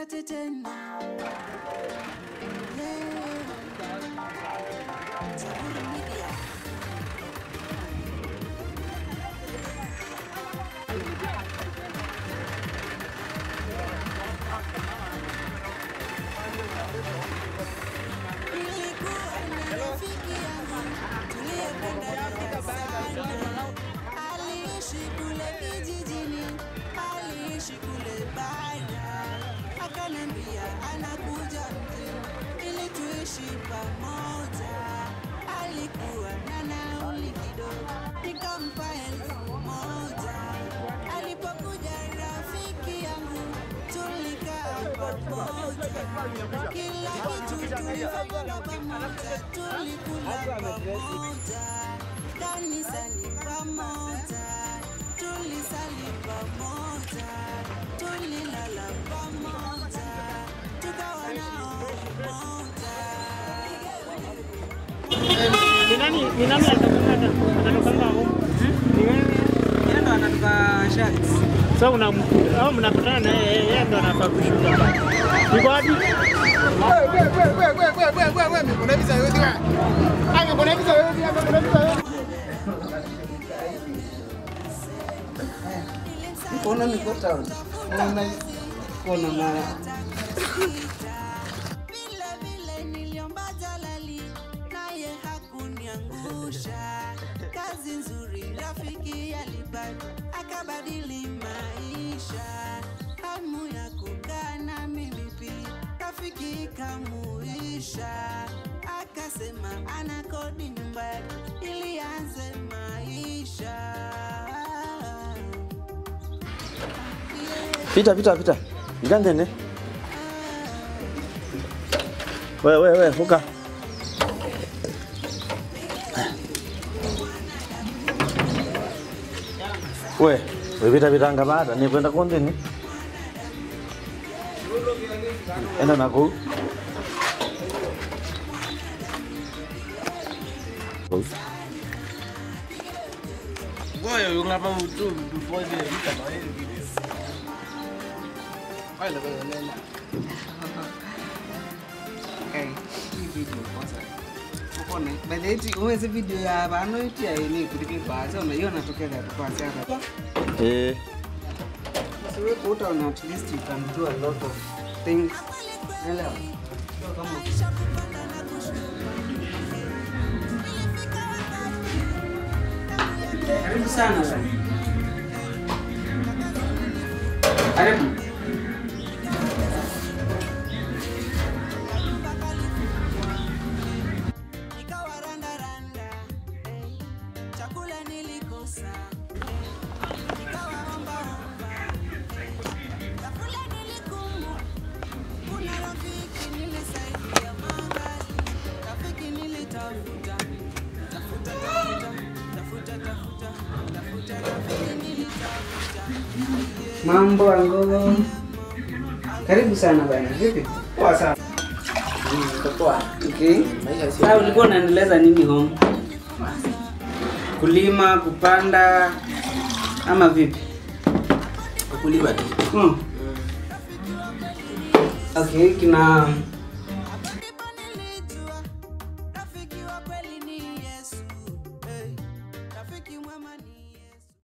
nipate tena Yeah. Zaburi Media. Nilikuwa na rafiki yangu tuliyependana sana. Aliishi kule kijijini, aliishi kule bara. Akaniambia anakuja mjini ili tuishi pamoja. Alikuwa na nauli kidogo, nikampa elfu moja. Alipokuja rafiki yangu, tulikaa pamoja, kila kitu tulifanya pamoja, tulikula pamoja, kanisani pamoja, tulisali pamoja, tulilala pamoja, tukawa nao pamoja. Ni nani ni nani atakanga anatokanga huko? Ni wewe. Yeye ndo anatoka Sharks. Sasa una au mnakutana na yeye yeye ndo anafaa kushuka. Yuko wapi? Mbona niko town? Mbona kona mara Vile vile niliomba Jalali, naye hakuniangusha. Kazi nzuri rafiki alipata, akabadili maisha. Hamu ya kukaa na mimi pia, rafiki kamuisha. Akasema ana kodi nyumba yake ili aanze maisha. Yeah. Pita pita pita. Ngangene. We we we huka. We, we pita pita ngamata ni kwenda kondeni. Enda nako. Ngoja ungapa utu before the vita na ile video. Ai la bana nena. Okay, hii video kwanza. Unaona, by the way, uweze video ya bano itia ni kulipi kwa sasa unaiona tokea kwa kwanza hapa. Eh. So wewe utaona at least you can do a lot of things. Elewa. Sio kama Karibu sana bwana. Karibu. Nikawa randa randa, eh, chakula nilikosa. Nikawa omba omba, eh, chakula nilikumu. Kuna rafiki nilisaidia mangali, rafiki nilitafuta. Tafuta, tafuta, tafuta, tafuta, tafuta, rafiki nilitafuta. Mambo angogo. Karibu sana bwana. Vipi? Poa sana. Okay. Maisha si. Sasa ulikuwa unaendeleza nini home? Kulima, kupanda ama vipi? Kulima tu. Hmm. Okay, kina